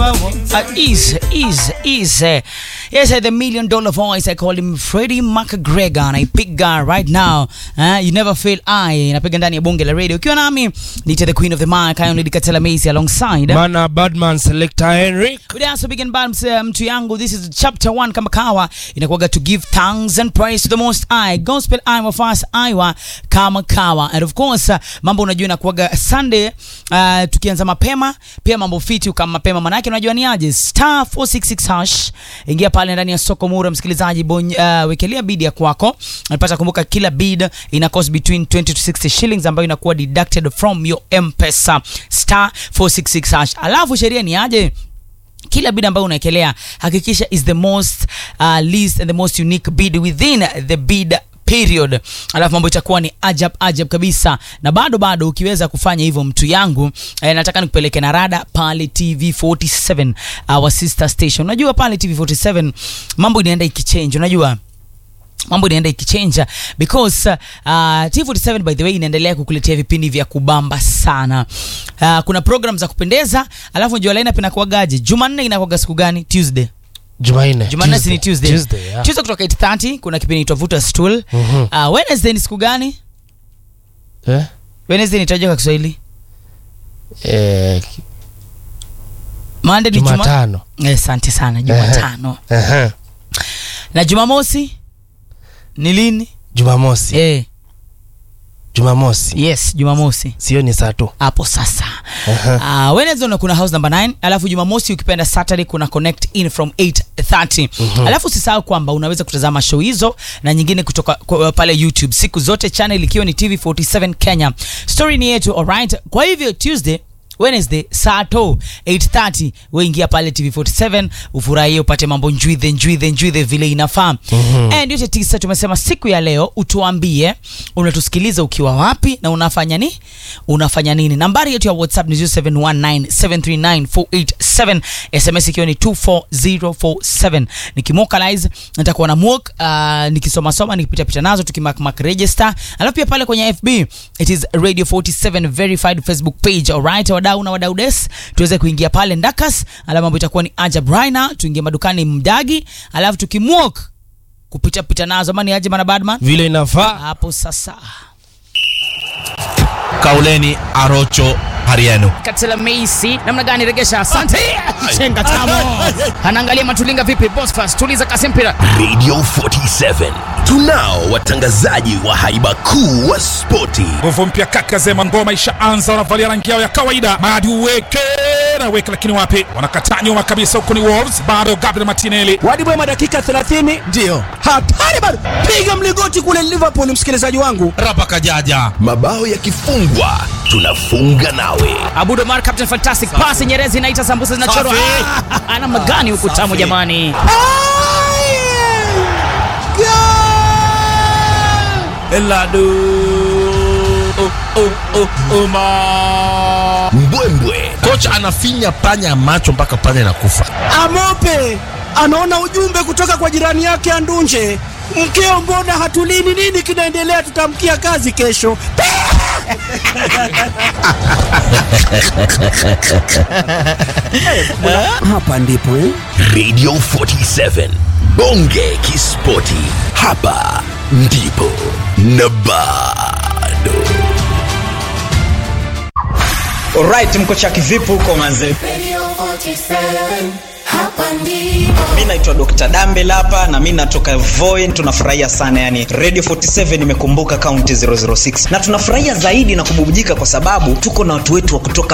Uh, easy, easy, easy. Yes, uh, the million dollar voice. I call him Freddie McGregor and I pick guy right now. Uh, you never fail I. Napiga ndani ya bunge la radio. Ukiwa nami nita the queen of the mic. I only Katela Macy alongside. Mana Badman Selector Henrik. Good answer big and bad uh, mtu yangu. This is chapter 1 kama kawa inakuwaga to give thanks and praise to the most high. Gospel Iowa fast Iowa kama kawa. And of course uh, mambo unajua inakuwaga Sunday uh, tukianza mapema pia mambo fiti kama mapema manake unajua ni aje star 466 hash ingia pale ndani ya soko mura msikilizaji bony, uh, wekelea bid ya kwako unapata kumbuka kila bid ina cost between 20 to 60 shillings ambayo inakuwa deducted from your mpesa star 466 hash alafu sheria ni aje kila bid ambayo unaekelea hakikisha is the most uh, least and the most unique bid within the bid period alafu mambo itakuwa ni ajab ajab kabisa na bado bado ukiweza kufanya hivyo mtu yangu eh, nataka nikupeleke na rada pale tv 47 our sister station unajua pale tv 47 mambo inaenda ikichange unajua mambo inaenda ikichenja because uh, T47 by the way inaendelea kukuletea vipindi vya kubamba sana. Uh, kuna program za kupendeza, alafu jua lineup inakuwagaje? Jumanne inakuwaga siku gani? Tuesday. Jumanne. Jumanne si ni Tuesday. Tuesday, yeah. Tuesday kutoka 8:30 kuna kipindi inaitwa Vuta Stool. Mhm. Uh, Wednesday ni siku gani? Eh? Wednesday nitajua kwa Kiswahili. Eh, Monday ni Juma. Jumatano. Eh, Asante sana Jumatano. Ehe. Na Jumamosi ni lini? Jumamosi. Eh, Jumamosi. yes, Jumamosi. Sio ni saa tu. hapo sasa Aha. uh, Wednesday una kuna house number 9 alafu Jumamosi ukipenda Saturday kuna connect in from 8:30 alafu usisahau kwamba unaweza kutazama show hizo na nyingine kutoka kwa, pale YouTube siku zote channel ikiwa ni TV47 Kenya story ni yetu alright kwa hivyo Tuesday Wednesday saa to 8:30 we ingia pale TV47 ufurahie upate mambo njwidhe njwidhe njwidhe vile inafaa and yote tisa tumesema siku ya leo utuambie unatusikiliza ukiwa wapi na unafanya ni unafanya nini nambari yetu ya whatsapp ni 0719739487 sms ikiwa ni 24047 nikimokalize nitakuwa na mok uh, nikisomasoma nikipitapita nazo tukimakmak register alafu pia pale kwenye fb it is radio 47 verified facebook page alright wadau na wadau des tuweze kuingia pale ndakas alafu mambo itakuwa ni ajab raina tuingie madukani mdagi alafu tukimwok kupitapita nazo ama ni aje mana badman Vile inafaa. hapo sasa kauleni arocho harienu katela meisi namna gani regesha asante chenga tamo anaangalia matulinga vipi bosfas tuliza kasi mpira Radio 47 tunao watangazaji wa haiba kuu wa spoti nguvu mpya kaka zema ngoma ishaanza wanavalia rangi yao ya kawaida madi uweke na weke lakini wapi wanakataa nyuma kabisa huko ni wolves bado gabriel martinelli wadibwema dakika 30 ndiyo hatari bado piga mligoti kule liverpool msikilizaji wangu rapa kajaja mabao yakifungwa tunafunga nawe abudomar captain fantastic pasi nyerezi inaita sambusa zinachorwa Safi. Ah, ana magani huku tamu Safi. jamani eladu oh, oh, oh, oh, ma. mbwembwe kocha anafinya panya macho mpaka panya inakufa amope anaona ujumbe kutoka kwa jirani yake andunje mkeo mbona hatulini nini kinaendelea tutamkia kazi kesho hapa ndipo eh? Radio 47 bonge kispoti hapa ndipo na bado Alright, mko chaki vipi huko manze? Radio 47, hapa ndipo. Mi naitwa Dr. Dambe hapa na mi natoka Voi. Tunafurahia sana yani, Radio 47 imekumbuka kaunti 006 na tunafurahia zaidi na kububujika kwa sababu tuko na watu wetu wa kutoka